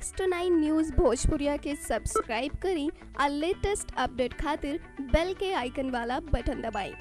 six two nine news Bhojpuriya के subscribe करी और लेटेस्ट अपडेट खातिर बेल के आइकन वाला बटन दबाएं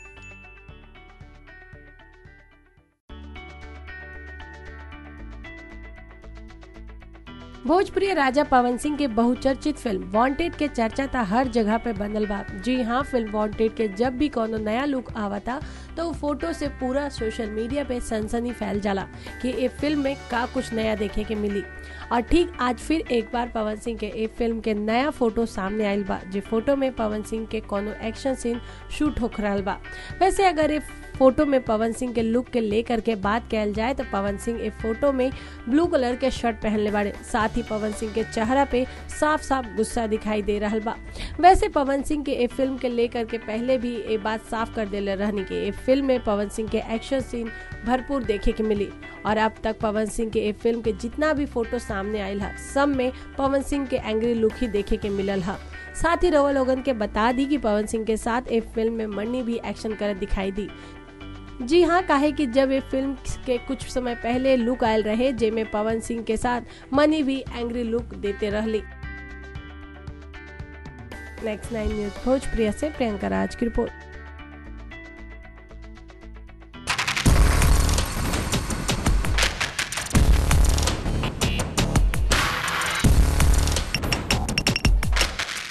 भोजपुरी राजा पवन सिंह के बहुचर्चित फिल्म वांटेड के चर्चा था हर जगह पे बनल बा जी हाँ फिल्म वांटेड के जब भी कोनो नया लुक आवता तो उ फोटो से पूरा सोशल मीडिया पे सनसनी फैल जाला कि ये फिल्म में का कुछ नया देखे के मिली और ठीक आज फिर एक बार पवन सिंह के ए फिल्म के नया फोटो सामने आयल बा जे फोटो में पवन सिंह के कोनो एक्शन सीन शूट होख रहल बा वैसे अगर ये फोटो में पवन सिंह के लुक के लेकर के बात कल जाए तो पवन सिंह इस फोटो में ब्लू कलर के शर्ट पहनले बाड़े साथ ही पवन सिंह के चेहरा पे साफ साफ गुस्सा दिखाई दे रहा बा वैसे पवन सिंह के ए फिल्म के लेकर के पहले भी ये बात साफ कर देले रहनी कि ए फिल्म में पवन सिंह के एक्शन सीन भरपूर देखे के मिली और अब तक पवन सिंह के ए फिल्म के जितना भी फोटो सामने आयल है सब में पवन सिंह के एंग्री लुक ही देखे के मिलल है साथ ही रवा लोगन के बता दी कि पवन सिंह के साथ ए फिल्म में मन्नी भी एक्शन करत दिखाई दी जी हाँ काहे कि जब ये फिल्म के कुछ समय पहले लुक आयल रहे जेमे पवन सिंह के साथ मनी भी एंग्री लुक देते रहली नेक्स्ट नाइन न्यूज भोजप्रिया से प्रियंका राज की रिपोर्ट